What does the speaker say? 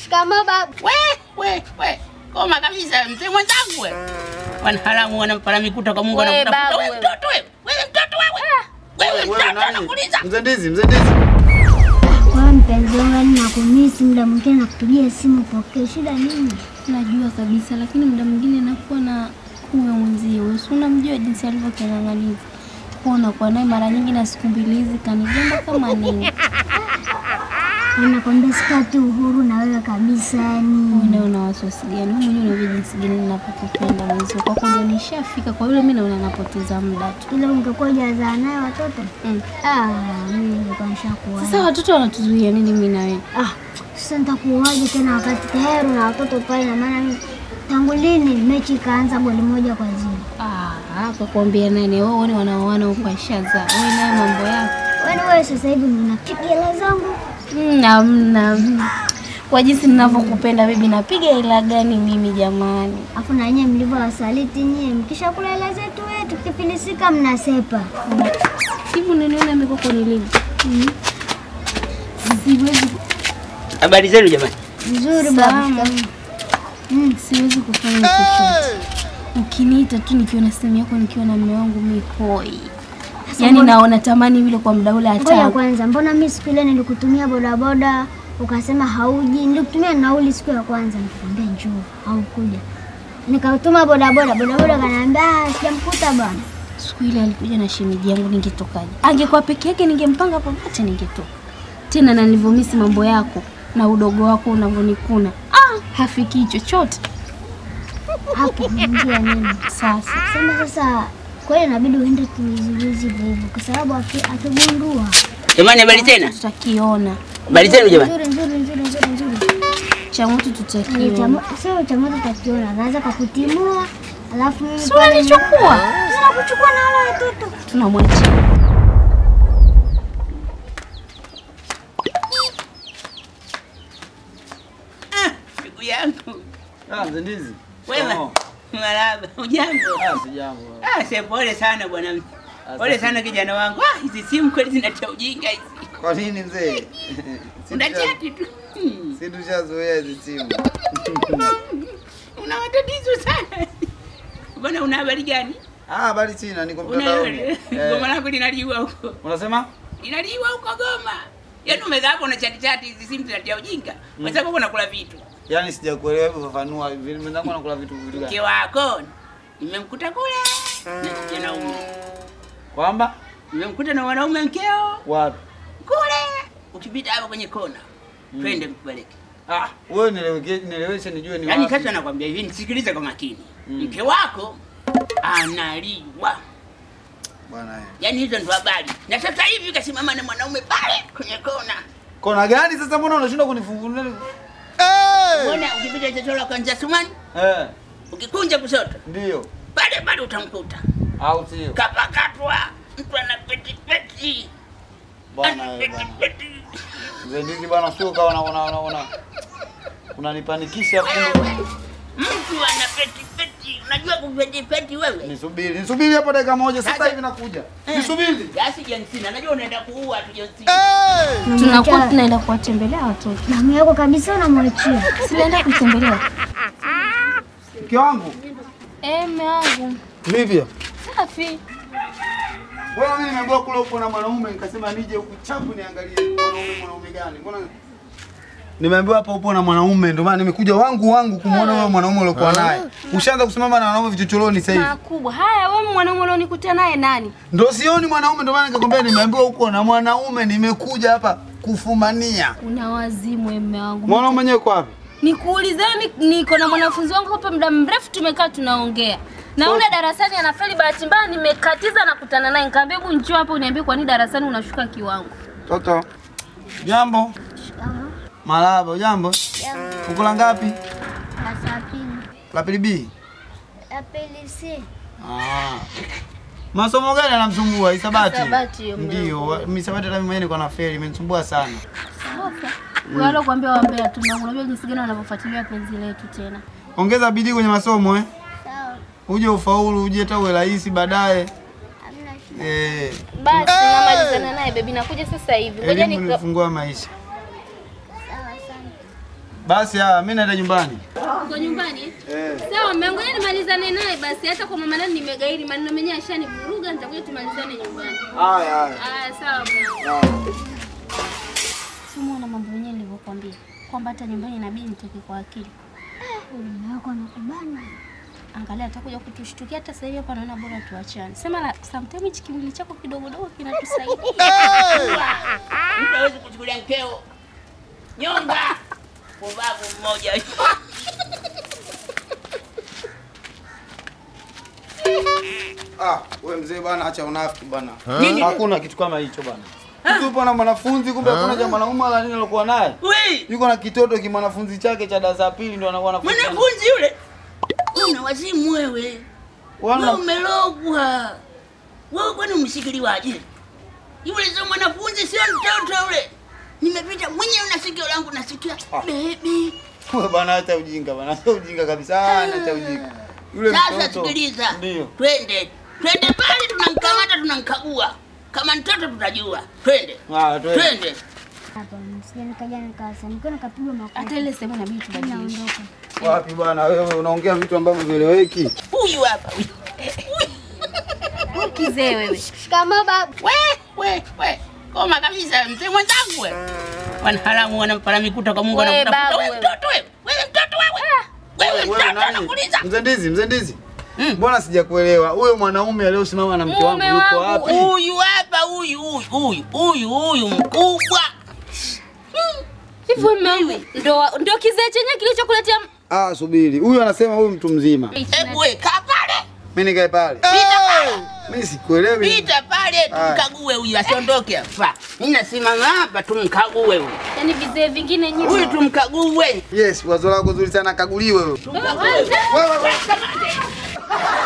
Shikamoo babu. We, we, we. Koma kabisa mzee mwenzangu we. Wanaharamu wanampala mikuta kwa Mungu We, anakutafuta. babu, Wewe we. mtoto wewe. Wewe mtoto wewe. Wewe Wewe mtoto nani? anakuuliza. Mzee Ndizi, mzee Ndizi. Kwa mpenzi wangu, yani nakumisi, muda mwingine nakupigia simu pokee, shida nini? Najua kabisa, lakini muda mwingine nakuwa na kuwe mwenzio, si unamjua jinsi alivyoking'ang'aniza kuwa unakuwa naye mara nyingi, na siku mbili hizi kanigamba kama nini. Nakwambia sipati uhuru na wewe kabisa, yani Wewe una wasiwasi gani? Wewe mwenyewe unajua jinsi gani ninapokupenda mwenzio, kwa kweli nishafika kwa yule, mimi naona napoteza muda tu. ile ungekuwa hujazaa naye watoto Mm. ah, mimi nilikuwa nishakuoa. Sasa watoto wanatuzuia nini mimi na wewe? Ah, sasa nitakuoaje tena wakati tayari na watoto pale? Na maana mimi tangu lini mechi ikaanza goli moja kwa zero? Ah, kwa kuambia nani wao wale wanaoana huko ashaza. Wewe nayo mambo yako. Wewe wewe sasa hivi unapiga hela zangu Mm, Hamna. Kwa jinsi ninavyokupenda bibi, napiga ila gani mimi jamani? afu na nyie mlivyo wasaliti nyie, mkishakula hela zetu wewe tukifilisika mnasepa. Hivi unaniona mikoko ni lini? Siwezi Habari zenu jamani. Nzuri Salama. baba. Mm. siwezi kufanya chochote. Ukiniita tu nikiwa na simu yako nikiwa na mume wangu mikoi. Yaani naona tamani vile kwa muda ule Ngoja hata. kwanza, mbona mimi siku ile nilikutumia bodaboda ukasema hauji? Nilikutumia nauli siku ya kwanza, nikakwambia njoo, haukuja. Nikatuma bodaboda, bodaboda kaniambia "Ah, sijamkuta bwana. Siku ile alikuja na shemeji yangu ningetokaje? Angekuwa peke yake ningempanga popote ningetoka. Tena na nilivyomisi mambo yako na udogo wako unavyonikuna. Ah, hafiki chochote. Hapo njia nini? Sasa Sema sasa, kwa hiyo inabidi uende tuiziwizi hivyo, kwa sababu aki- akigundua Jamani habari tena. tutakiona. Habari zenu jamani. nzuri nzuri nzuri nzuri nzuri, Cha moto Ni tutakiona. chamo- sio cha moto takiona, anaweza kakutimua, alafu mimi Si pale unanichukua? sina kuchukua na wale watoto. Tunamwachia. Ah, ndugu yangu. Ah, mzee Ndizi. Wema. Oh. Marahaba. Ujambo? Ah, sijambo. Ah, se pole sana bwana. Pole sana kijana wangu. Ah, hizi simu kweli zinatia ujinga hizi. Kwa nini mzee? Si Una tusha- chati tu. Hmm. Si tushazoea hizi simu. Una matatizo sana. Bwana una habari gani? Ah, habari sina, niko Una mtandaoni. Goma Eh, lako linaliwa huko. Unasema? Linaliwa huko Goma. Yaani umekaa hapo na chati chati hizi simu zinatia ujinga. Kwa sababu uko nakula vitu. Yaani sijakuelewa hivyo fafanua. Vile mwenzangu anakula vitu vitu Mke gani? wako nimemkuta kule na kijana Kwamba Nimemkuta na wanaume mkeo wapi? kule. Ukipita hapo kwenye kona. Twende mkupeleke. Ah, wewe nieleweke nieleweshe nijue ni Yaani wapi. sasa nakwambia hivi, nisikilize kwa makini. Mke wako analiwa. Bwana eh. Yaani hizo ndo habari. Na sasa hivi kasimama na mwanaume pale kwenye kona. Kona gani sasa mbona unashindwa kunifungulia? Mbona ukipita chochola kwanza Sumani, Eh, ukikunja kushoto, ndio. pale pale utamkuta. Au sio? Kapakatwa, mtu ana peti peti. Bwana Ana eh, peti bwana. peti. Mzee Ndizi bwana sio kawa una una una una. Unanipanikisha Wewe, kumbe. mtu ana peti peti. Unajua kupeti peti wewe? Nisubiri, nisubiri hapo dakika moja sasa Sasa- hivi nakuja. Eh. Nisubiri. Basi Jensina, najua unaenda kuua tu Jensina. Tunakuwa Unamwacha- tunaenda kuwatembelea watoto. damu yako kabisa unamwachia. Sinaenda kutembelea. Mke wangu. Eh, mume wangu. Vipi? Safi. Wewe mimi nimeambiwa kule upo na mwanaume nikasema nije huku chapu niangalie mwanaume mwanaume gani. Mbona Nimeambiwa hapa upo na mwanaume ndio maana nimekuja wangu wangu kumuona wewe mwanaume uliokuwa naye. Ushaanza kusimama na wanaume vichochoroni sasa hivi. Makubwa. Haya, wewe mwanaume ulionikuta naye nani? Ndio sioni mwanaume ndio maana nikakwambia nimeambiwa uko na mwanaume nimekuja hapa kufumania. Una wazimu wewe mume wangu. Mwanaume mwenyewe kwa wapi? Nikuulize mimi niko na mwanafunzi wangu hapa muda mrefu tumekaa tunaongea. Na ule darasani anafeli bahati mbaya nimekatiza na kutana naye nikamwambia hebu njoo hapa uniambie kwa nini darasani unashuka kiwango. Toto. Jambo. Marahaba, jambo. Uko la ngapi? Saa pili. La pili B. La pili C. Ah. Masomo gani yanamsumbua? Hisabati. Hisabati hiyo mwanangu. Ndio, mimi hisabati hata mimi mwenyewe niko na feli, imenisumbua sana. Wale kuambia waambia tu na unajua jinsi gani wanavyofuatilia penzi letu tena. Ongeza bidii kwenye masomo eh. Sawa. Uje ufaulu, uje hata uwe rais baadaye. Hamna shida. Eh, Basi namalizana naye baby nakuja sasa hivi. Ngoja elimu nika nifungua maisha. Sawa, asante. Basi haya, mimi naenda nyumbani. Uko nyumbani? Eh. Sawa, mmeongoja nimalizane naye basi. Hata kwa mama nani nimegairi maneno menyewe ashanivuruga, nitakuja tumalizane nyumbani. Haya haya. Aya, sawa bwana. Haya. Simuona mambo yenyewe nilivyokuambia kwamba hata nyumbani inabidi nitoke kwa akili. Mume wako anakubana. Angalia atakuja kutushtukia. Hata sasa hivi hapa naona bora tuachane. Sema la, sometimes hichi kimwili chako kidogo dogo kinatusaidia. Mtu hawezi kuchukulia mkeo. Nyonga. Pumbavu mmoja. Ah, wewe mzee bwana, acha unafiki bwana. Nini? Hakuna kitu kama hicho bwana. Mtu yupo na mwanafunzi kumbe hakuna cha mwanaume wala nini alikuwa naye. Wewe, Yuko na kitoto kimwanafunzi chake cha darasa la pili ndio anakuwa anafunza. mwanafunzi yule. Una wazimu wewe. Wewe Wana umelogwa. Wewe kwani umshikiliwaje? Yule sio mwanafunzi, sio mtoto yule. Nimepita mwenyewe na sikio langu nasikia baby. wewe bwana, acha ujinga bwana, acha ujinga kabisa. Ah, acha ujinga. Yule Sasa mtoto. sikiliza, Ndio. twende twende pale, tunamkamata tunamkagua. Kama mtoto tutajua. Twende Ah, twende. twende. Hapa msije nikaja nikasanikiwa nikapigwa makofi. Hata ile sehemu inabidi tubadilishe. Naondoka. Wapi bwana, wewe unaongea vitu ambavyo vieleweki. Huyu hapa huyu. Kizee wewe. Shikamoo baba. We we we, koma kabisa, mzee mwenzangu we. Wanaharamu wanampara mikuta kwa Mungu We, anakutafuta babu, wewe, wewe. mtoto wewe, wewe mtoto wewe, wewe Wewe mtoto nani? anakuuliza. Mzee Ndizi, mzee Ndizi. Mm. Mbona sijakuelewa? Huyo mwanaume aliyosimama na mke wangu Mume yuko wangu, wapi? Huyu hapa, huyu huyu huyu huyu huyu mkubwa. Hivyo mume wangu ndo ndo kizee chenye kilichokuletea Ah, subiri. Huyu anasema huyu mtu mzima. Hebu we kaa pale, Mimi nikae pale. pita pale, Mimi sikuelewi. pita pale, Aya. tumkague huyu asiondoke hapa. Mimi nasimama hapa, tumkague huyu, yani vizee vingine nyinyi. huyu tumkague, Yes, wazo lako zuri sana kaguliwe wewe. tumkague. Wewe wewe. Kamate.